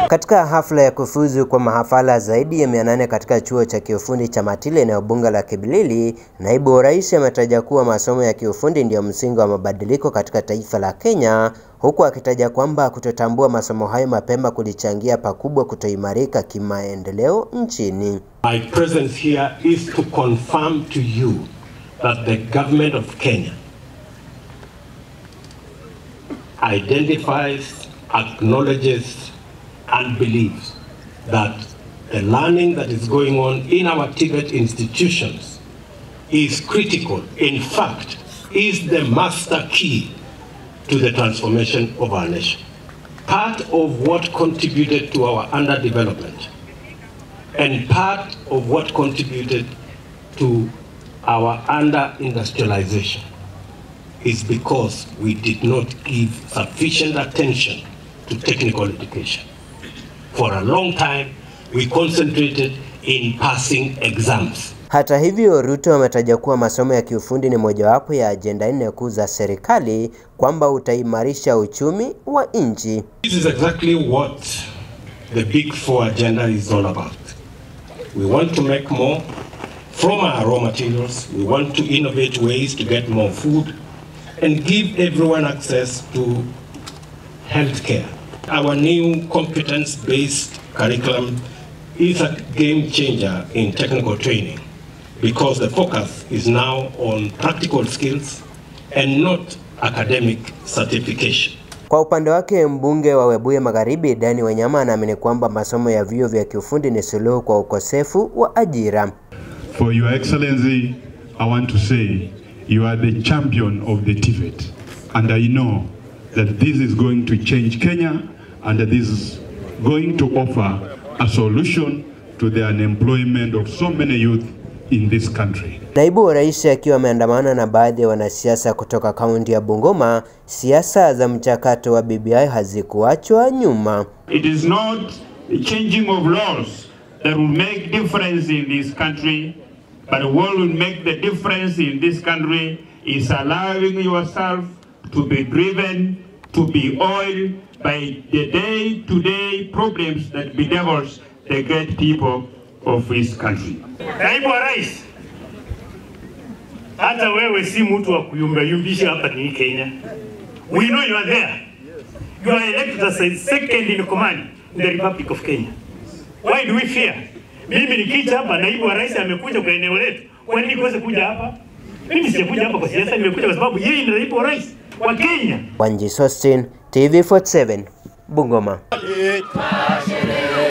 Katika hafla ya kufuzu kwa mahafala zaidi ya 800 katika chuo cha kiufundi cha Matile eneo bunge la Kibilili, naibu wa rais ametaja kuwa masomo ya kiufundi ndiyo msingi wa mabadiliko katika taifa la Kenya, huku akitaja kwamba kutotambua masomo hayo mapema kulichangia pakubwa kutoimarika kimaendeleo nchini. My presence here is to confirm to you that the government of Kenya identifies, acknowledges, and believes that the learning that is going on in our Tibet institutions is critical. In fact, is the master key to the transformation of our nation. Part of what contributed to our underdevelopment and part of what contributed to our under-industrialization is because we did not give sufficient attention to technical education. For a long time, we concentrated in passing exams. Hata hivyo, Ruto ametaja kuwa masomo ya kiufundi ni mojawapo ya ajenda nne kuu za serikali kwamba utaimarisha uchumi wa nchi. This is exactly what the Big Four agenda is all about. We want to make more from our raw materials. We want to innovate ways to get more food and give everyone access to healthcare. Our new competence-based curriculum is a game changer in technical training because the focus is now on practical skills and not academic certification. Kwa upande wake mbunge wa Webuye Magharibi Dani Wanyama anaamini kwamba masomo ya vyuo vya kiufundi ni suluhu kwa ukosefu wa ajira. For your excellency, I want to say you are the champion of the TVET and I know that this is going to change Kenya and that this is going to offer a solution to the unemployment of so many youth in this country. Naibu wa rais akiwa ameandamana na baadhi ya wanasiasa kutoka kaunti ya Bungoma, siasa za mchakato wa BBI hazikuachwa nyuma. It is not the changing of laws that will make difference in this country, but what will make the difference in this country is allowing yourself to be driven, to be oiled by the day-to-day problems that bedevils the great people of this country. Naibu wa rais, hata wewe si mtu wa kuyumbayumbisha hapa ni Kenya. We know you are there. You are elected as a second in command in the Republic of Kenya. Why do we fear? Mimi nikija hapa, naibu wa rais amekuja kwa eneo letu, kwa nini kose kuja hapa? Mimi sijakuja hapa kwa siasa, nimekuja kwa sababu yeye ni naibu wa rais wa Kenya. Wanji Sostin, TV47, Bungoma.